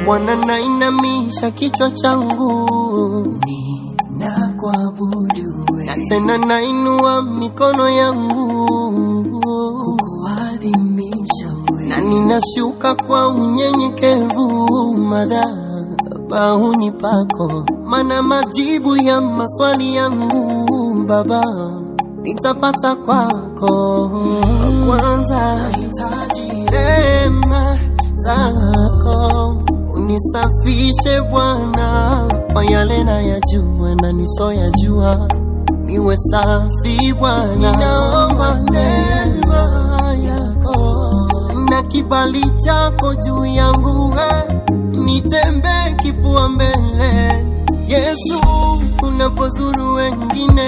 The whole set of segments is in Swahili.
Bwana, nainamisha kichwa changu ninakuabudu wewe, na tena nainua mikono yangu kukuadhimisha wewe, na ninashuka kwa unyenyekevu madhabahuni pako, mana majibu ya maswali yangu Baba nitapata kwako. Kwanza nahitaji rehema zako, unisafishe Bwana kwa yale nayajua na nisoyajua, niwe safi Bwana. Ninaomba neema yako na kibali chako juu yangu, we nitembee kifua mbele Yesu, unapozuru wengine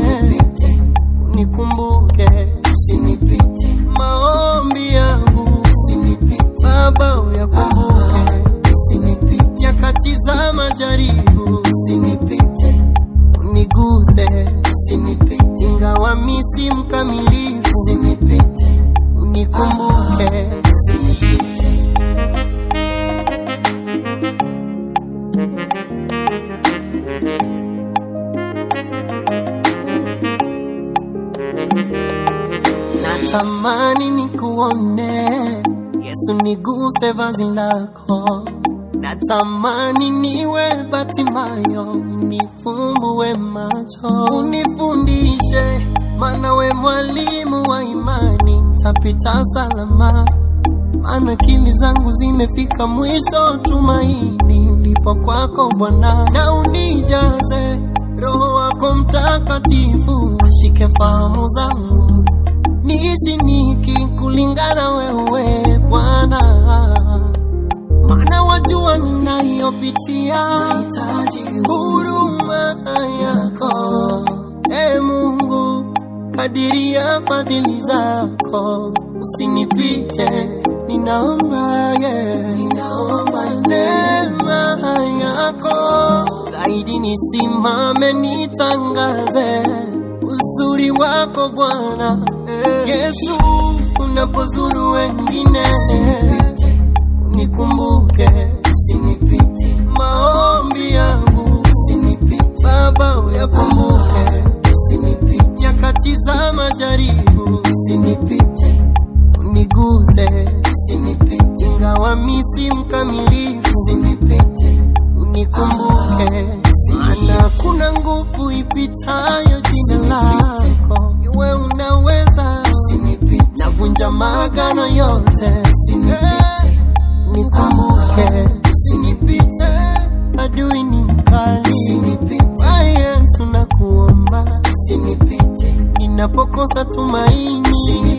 unikumbuke, usinipite maombi yangu, usinipite Baba, uyakumbuke, usinipite nyakati za majaribu, usinipite uniguse, usinipite ingawa mimi si mkamilifu, usinipite unikumbuke, usinipite Natamani nikuone Yesu, niguse vazi lako. Natamani niwe Batimayo, nifumbue macho, unifundishe, maana we mwalimu wa imani, nitapita salama, maana akili zangu zimefika mwisho. Tumaini lipo kwako Bwana, na unijaze Roho wako Mtakatifu, ashike fahamu zangu niishi niki kulingana wewe Bwana, maana wajua ninayopitia, huruma yako e Mungu, kadiria fadhili zako, usinipite, ninaomba yeah. ninaomba neema yako zaidi, nisimame nitangaze uzuri wako Bwana Yesu, unapozuru wengine unikumbuke, usinipite maombi yangu, usinipite Baba, uyakumbuke, usinipite nyakati za majaribu, usinipite uniguse, usinipite ingawa mimi si mkamilifu, usinipite unikumbuke, maana kuna nguvu ipitayo jina lako, iwe unaweza, usinipite navunja maagano yote, usinipite nikumbuke, usinipite adui ni mkali, usinipite Yesu nakuomba, usinipite ninapokosa tumaini, usinipite